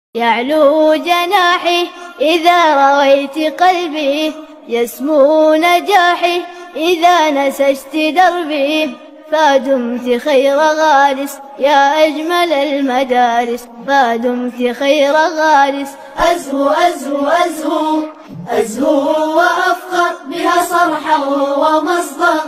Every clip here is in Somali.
يعلو جناحي إذا رويت قلبي يسمو نجاحي إذا نسجت دربي فدمت خير غارس يا أجمل المدارس فدمت خير غارس أزهو أزهو أزهو أزهو وأفخر بها صرحا ومصدر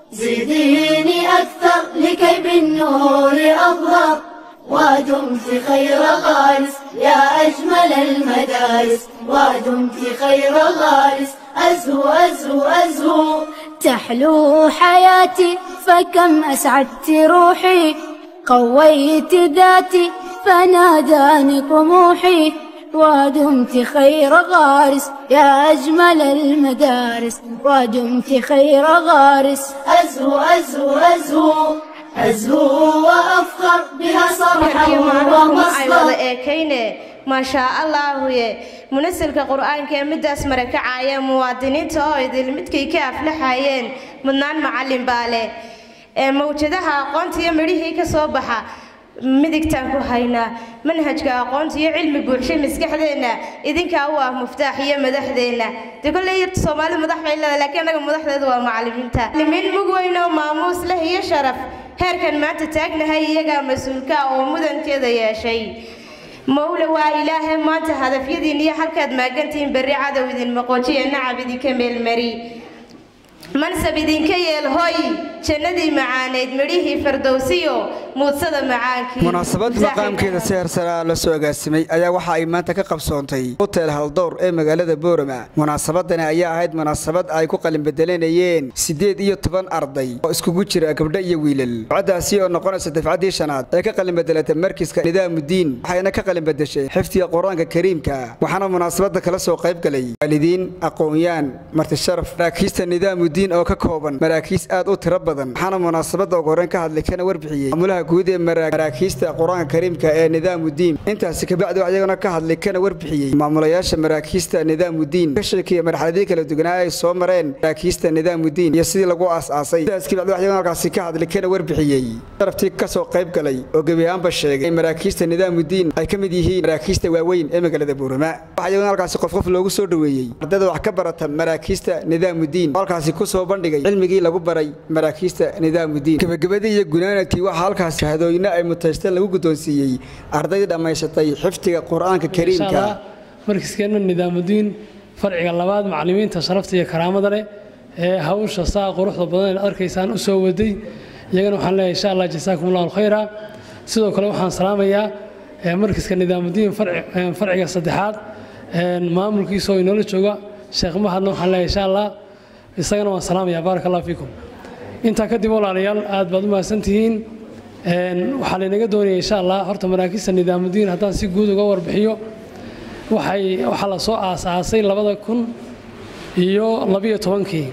زيديني أكثر لكي بالنور أظهر ودمت خير غارس يا أجمل المدارس ودمت خير غارس أزهو أزهو أزهو تحلو حياتي فكم أسعدت روحي قويت ذاتي فناداني طموحي ودمت خير غارس يا أجمل المدارس ودمت خير غارس أزهو أزهو أزهو أزهو وأفخر بها صرحا ay wada ومصدر eekayne maashaa allaahuye munasilka qur-aanka ee midaas marakacaya muwaadiniinta oo idil midkay ka aflaxayeen mudnaan macallin baa leh ee mawjadaha aqoonta iyo midhihii ka soo baxa midigtaan ku haynaa manhajka aqoonta iyo cilmi buuxshay maskaxdeenna idinkaa u ah muftaax iyo madaxdeenna dee kolley soomaali madax bay leedahay laakiin annaga madaxdeedu waa macallimiinta macallimiin mug weyn oo maamuus leh iyo sharaf heerkan maanta taagnahay iyagaa mas-uulka ah oo mudankeeda yeeshay mawle waa ilaahay maanta hadafyadiin iyo halkaad maagantihiin berri cadow idin maqoojiya nacab idinka meelmari mansab idinka yeel hoy jannadii macaaneyd midhihii fardowsiyo muudsada macaankii munaasabad maqaamkeeda si hersara la soo agaasimay ayaa waxa ay maanta ka qabsoontay hotel haldowr ee magaalada boorama munaasabadani ayaa ahayd munaasabad ay ku qalinbedelanayeen siddeed iyo toban arday oo iskugu jira gabdho iyo wiilal dafcadaasi oo noqonaysa dafcaddii shanaad ee ka qalinbedelatay markiska nidaamudiin waxayna ka qalinbedeshay xifdiga qur-aanka kariimka waxaana munaasabada kala soo qayb galay waalidiin aqoon-yaan martisharaf maraakiista nidaamudiin oo ka kooban maraakiis aad u tiro badan waxaana munaasabada ugu horreyn ka hadlay kana warbixiyey maamulaha guud ee maraakiista qur-aanka kariimka ee nidaamudiin intaasi kabacdi ayagana ka hadlay kana warbixiyey maamulayaasha maraakiista nidaamudiin ka sheekeeya marxaladii kala duwanaa ay soo mareen maraakiista nidaamudiin iyo sidii lagu aas-aasay intaas kabacdi ayagana halkaasi ka hadlay kana warbixiyey sharaftii ka soo qayb galay oo gebi ahaanba sheegay in maraakiista nidaamudiin ay ka mid yihiin maraakiista waaweyn ee magaalada buurama waxaa iyagana halkaasi qof qof loogu soo dhoweeyey ardayda wax ka barata maraakiista nidaamudiin oo halkaasi ku soo bandhigay cilmigii lagu baray maraakiista nidaamudiin gebagabadii iyo gunaanadkii waxaa halkaas shahadooyinno ay mutaysteen lagu guddoonsiiyey ardaydii dhammaysatay xifdiga qur-aanka kariimka markiskeenna nidaamudiin farciga labaad macallimiinta sharafta iyo karaamada leh ee hawsha saa quruxda badan ee arkaysaan u soo waday iyagana waxaan leeyahay insha allah jasaakum allahu alkhayra sidoo kale waxaan salaamayaa markiska nidaamudiin farciga saddexaad maamulkiisa oo inoola jooga sheekh mahadna waxaan leeyahay insha allah isagana waan salaamayaa baaraka allah fiikum intaa kadib walaalayaal aad baad u mahadsantihiin waxaa laynaga doonaya insha allah horta maraakiista nidaamudiin haddaan si guud uga warbixiyo waxay waxaa la soo aas-aasay labada kun iyo labiyo tobankii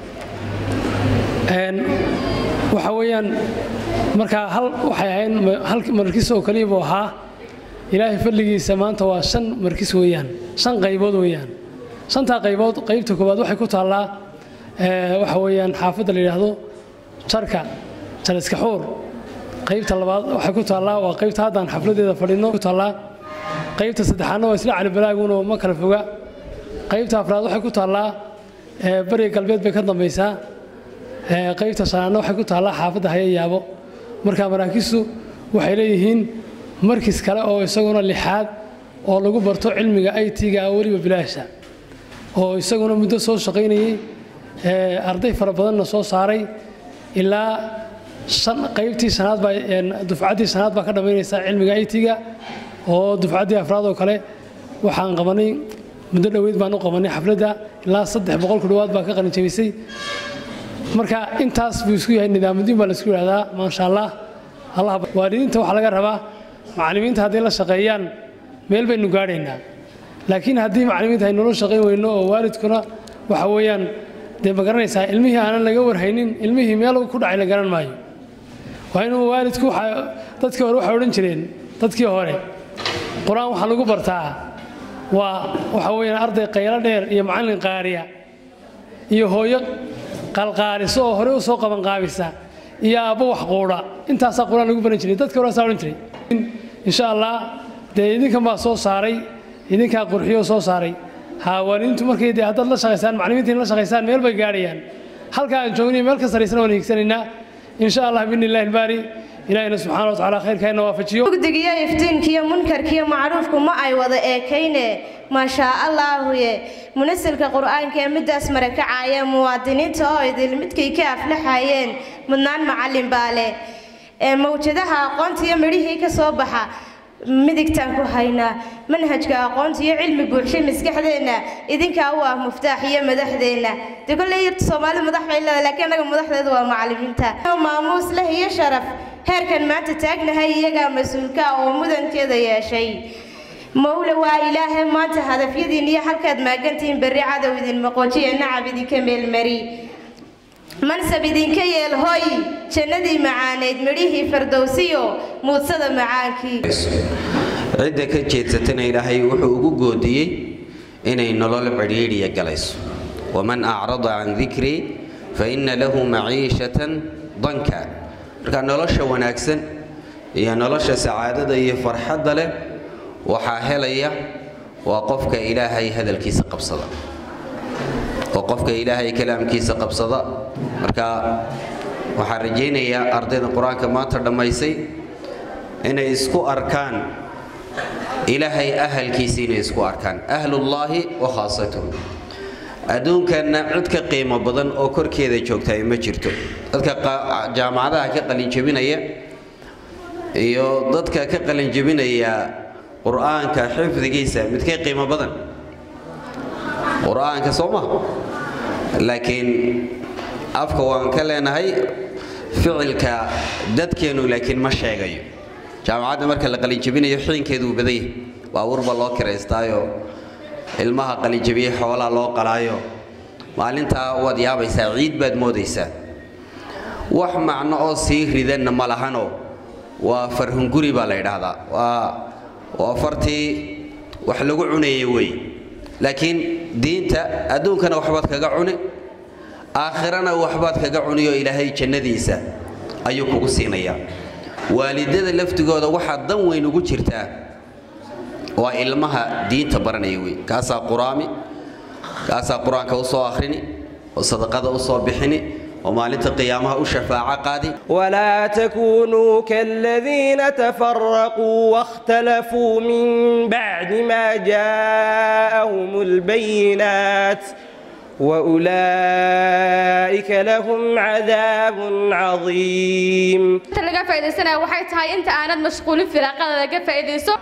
waxa weeyaan markaa hal waxay ahayn hal markis oo keliya buu ahaa ilaahay fadligiisa maanta waa shan markis weeyaan shan qaybood weeyaan shantaa qaybood qaybta koowaad waxay ku taallaa waxa weeyaan xaafadda la yidhaahdo jarka jaliska xuur qaybta labaad waxay ku taallaa waa qaybta haddaan xafladeeda fadhino ku taallaa qaybta saddexaadna waa isla calibalaaguno ma kala foga qaybta afraad waxay ku taallaa bariga galbeed bay ka dambaysaa qaybta shanaadna waxay ku taallaa xaafadda haya yaabo marka maraakistu waxay leeyihiin markis kale oo isaguna lixaad oo lagu barto cilmiga i t-ga weliba bilaasha oo isaguna muddo soo shaqaynayey arday fara badanna soo saaray ilaa qaybtii shanaad baa dufcaddii shanaad baa ka dhammaynaysaa cilmiga i t-ga oo dufcaddii afraad oo kale waxaan qabanay muddo dhoweyd baan u qabanay xafladda ilaa saddex boqol ku dhowaad baa ka qalinjabisay marka intaas buu isku yahay nidaamudiin baa laisku yidhahdaa maasha allah allah waalidiinta waxaa laga rabaa macallimiinta hadday la shaqeeyaan meel baynu gaadhaynaa laakiin haddii macallimiinta ay nolol shaqayn weyno oo waalidkuna waxa weeyaan dee ma garanaysaa ilmihii aanan laga warhaynin ilmihii meel ku dhacay la garan maayo waa inuu waalidku dadkii hore waxay odhan jireen dadkii hore qur-aan waxaa lagu bartaa waa waxa weeyaan arday qaylo dheer iyo macallin qaariya iyo hooyo qalqaaliso oo hore u soo qabanqaabisa iyo aabbo wax quudha intaasaa qur-aan lagu baran jiray dadkii hore saa odhan jiray insha allah dee idinkan baa soo saaray idinkaa qurxiyoo soo saaray haawaniintu markay dee haddaad la shaqaysaan macallimiintiin la shaqaysaan meel bay gaadhayaan halka aan joogniyo meel ka sarraysana waan hiigsanaynaa insha allah biidni illahi albaari ilaahina subxaana wa tacaala khayrkeenna waafajiyo mugdigiyo iftiinkiyo munkarkiyo macruufku ma ay wada eekayne maashaa allaahuye munasilka qur-aanka ee midaas marakacaya muwaadiniinta oo idil midkay ka aflaxayeen mudnaan macallin baa leh ee mawjadaha aqoonta iyo midhihii ka soo baxa midigtaan ku haynaa manhajka aqoonta iyo cilmi buuxshay maskaxdeenna idinkaa u ah muftaax iyo madaxdeenna dee kolley yarta soomaalida madax bay leedahay laakiin annaga madaxdeedu waa macallimiinta maamuus leh iyo sharaf heerkan maanta taagnahay iyagaa mas-uulka oo mudankeeda yeeshay mawle waa ilaahe maanta hadafyadiin iyo halkaad maagantihiin berri cadow idin maqoojiya nacab idinka meelmari mansab idinka yeel hoy jannadii macaaneyd midhihii fardowsiyo muudsada macaankii cidda ka jeedsatana ilaahay wuxuu ugu goodiyey inay nolol cidhiidhiya galayso waman acrada can dikrii fa inna lahu maciishatan danka marka nolosha wanaagsan iyo nolosha sacaadada iyo farxadda leh waxaa helaya waa qofka ilaahay hadalkiisa qabsada oo qofka ilaahay kalaamkiisa qabsada marka waxaan rajaynayaa ardayda qur-aanka maanta dhammaysay inay isku arkaan ilaahay ahalkiisa inay isku arkaan ahlullaahi wa khaasatuhu adduunkanna cid ka qiimo badan oo korkeeda joogtaa ma jirto dadka jaamacadaha ka qalinjebinaya iyo dadka ka qalinjebinaya qur-aanka xifdigiisa midkay qiimo badan qur-aanka soo ma laakiin afka waan ka leenahay ficilka dadkeennu laakiin ma sheegayo jaamacadda marka la qalinjebinayo xiinkeedu uu badan yahay baabuurba loo kiraystaayo ilmaha qalinjebiyey xoolaa loo qalaayo maalintaa waad yaabaysaa ciid baad moodaysaa wax macno oo sii ridanna ma lahano waa farhunguri baa la yidhaahdaa waa waa fartii wax lagu cunayay wey laakiin diinta adduunkana waxbaad kaga cuni aakhirana waxbaad kaga cuniyo ilaahay jannadiisa ayuu kugu siinayaa waalidada laftigooda waxaa dan weyn ugu jirtaa waa ilmaha diinta baranaya wey kaasaa quraami kaasaa qur-aanka u soo akhrini oo sadaqada u soo bixini oo maalinta qiyaamaha u shafaaco qaadi ولا تكونوا كالذين تفرقوا واختلفوا من بعد ما جاءهم البينات وأولئك لهم عذاب عظيم inta laga faa'iidaysanaya waxay tahay inta aanad mashquulin firaaqada laga faa'iidayso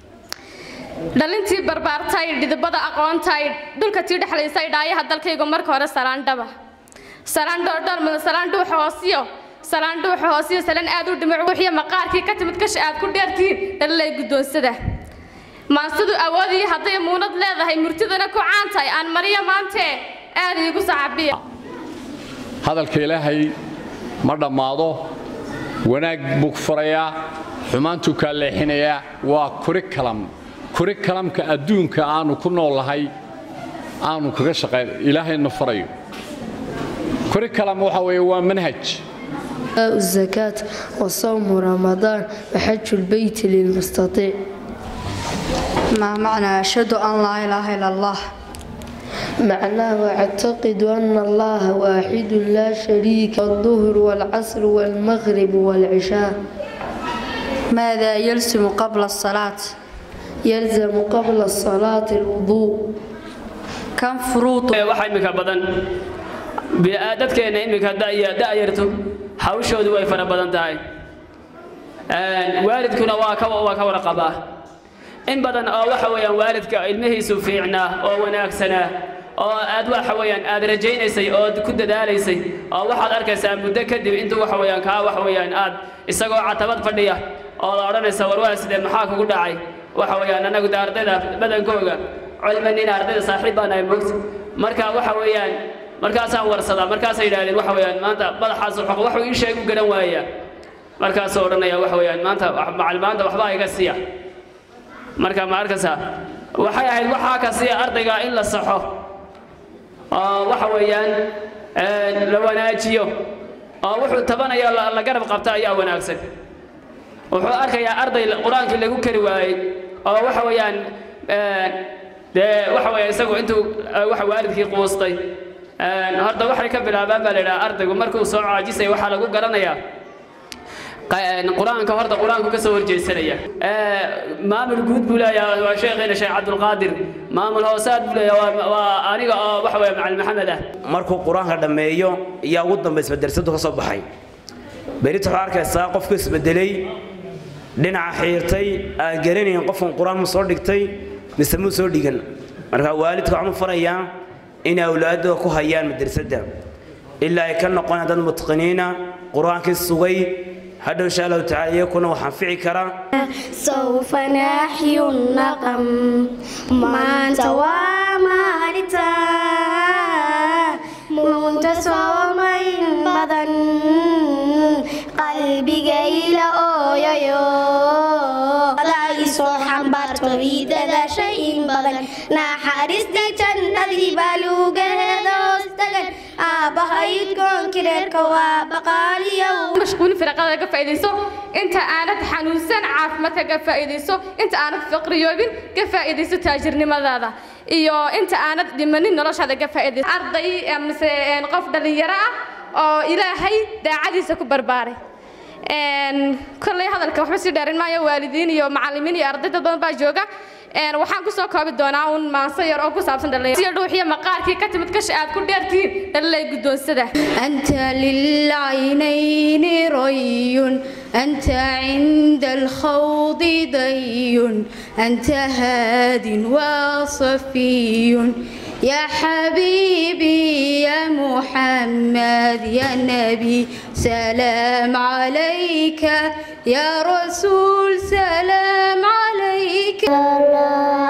dhalintii barbaartay dhidibada aqoontay dhulka tii dhexlaysay dhaayaha dalkaygu marka hore salaandhaba salaan dhoordhoor mudan salaan dhuuxa hoosiyo salaan dhuuxa hoosiyo salaan aad u dhimic wuxiyo maqaarkii ka timid kasha aad ku dheertihiin dhalilay guddoonsada maansadu awoodiyo hadday muunad leedahay murtidana ku caan tahay aan mariyo maantee aad iigu sacabiya hadalka ilaahay ma dhammaado wanaag buu furayaa xumaantuu kaa leexinayaa waa kurikalam kurikalamka adduunka aanu ku noolahay aanu kaga shaqayn ilaahayna farayo kurikalam waxa weeye waa manhaj الزكاة وصوم رمضان وحج البيت للمستطيع ما معنى أشهد أن لا إله إلا الله معناه أعتقد أن الله واحد لا شريك الظهر والعصر والمغرب والعشاء ماذا يلزم قبل الصلاة يلزم قبل الصلاة الوضوء كم فروض waxa imika badan dadkeena imika da'yarto hawshoodu way fara badan tahay waalidkuna waa ka waa ka warqabaa in badan oo waxa weeyaan waalidka ilmihiisu fiicnaa oo wanaagsanaa oo aad waxa weeyaan aad rajaynaysay oo ku dadaalaysay oo waxaad arkaysaa muddo kadib intuu waxa weeyaan kaa waxa weeyaan aad isagoo catabad fadhiya oo la odhanaysa war waa sidee maxaa kugu dhacay waxa weeyaan anagu da ardayda badankooga culmanin ardayda saaxiib baan ahay moogta marka waxa weeyaan markaasaan warsadaa markaasay yidhahdeen waxa weeyaan maanta madaxaas waxuu ii sheeg u garan waaya markaasuu odhanaya waxa weeyaan maanta macal maanta waxbaa iga siiya marka ma arkaysaa waxay ahayd waxaa ka siiya ardayga in la saxo oo waxa weeyaan la wanaajiyo oo wuxuu tabanaya la garab qabta ayaa wanaagsan wuxuu arkayaa arday qur-aankii lagu kari waayey oo waxa weeyaan dee waxa weeye isagu intuu waxa waalidkii quustay horta waxay ka bilaabaan baa la yidhaha ardaygu markuu soo caajisay waxaa lagu garanayaa qur-aanka horta qur-aanku ka soo horjeesanaya maamul guud buu leeyahay waa sheekheena sheekh cabdulqaadir maamul hoosaad buu leeyahay waa aniga oo waxa weeye macalin maxamed ah markuu qur-aanka dhammeeyo ayaa ugu dambaysa madrasadu ka soo baxay berita waxaa arkaysaa qofku isbedelay dhinaca xiirtay aan garanayn qofkan qur-aan mu soo dhigtay mise muu soo dhigan marka waalidka waxaan u farayaa inay awlaadooda ku hayaan madrasadda ilaa ay ka noqonayaan dad mutqiniina qur-aankii sugay hadhow insha allahu tacaala iyakuna waxaan fici karaa سوف نحيي النقم maanta waa maalinta munta soomayn badan qalbigayla ooyayo soo xambaarto ciidada shay in badan naxariista jannadii baa lugaheeda hoos tagan aabbahayd koonkireerka waa baqaaliyow mashquuli firaqada ka faa'iidayso inta aanad xanuunsan caafimaadka ka faa'iidayso inta aanad faqriyoobin ka faa'iidayso taajirnimadaada iyo inta aanad dhimanin noloshaada ka faa'iidayso arday mise qof dhalinyaro ah oo ilaahay daacadiisa ku barbaaray kolley hadalka waxba sii dheerin maayo waalidiin iyo macallimiin iyo arday dad badan baa jooga waxaan ku soo koobi doonaa uun maanso yar oo ku saabsan dhalinyaro dhuuxiyo maqaarkii ka timid kashi aad ku dheertihiin dhalilay guddoonsada أنت للعينين ري أنت عند الخوض ضي أنت هاد وصفي يا حبيبي يا محمد يا نبي سلام عليك يا رسول سلام عليك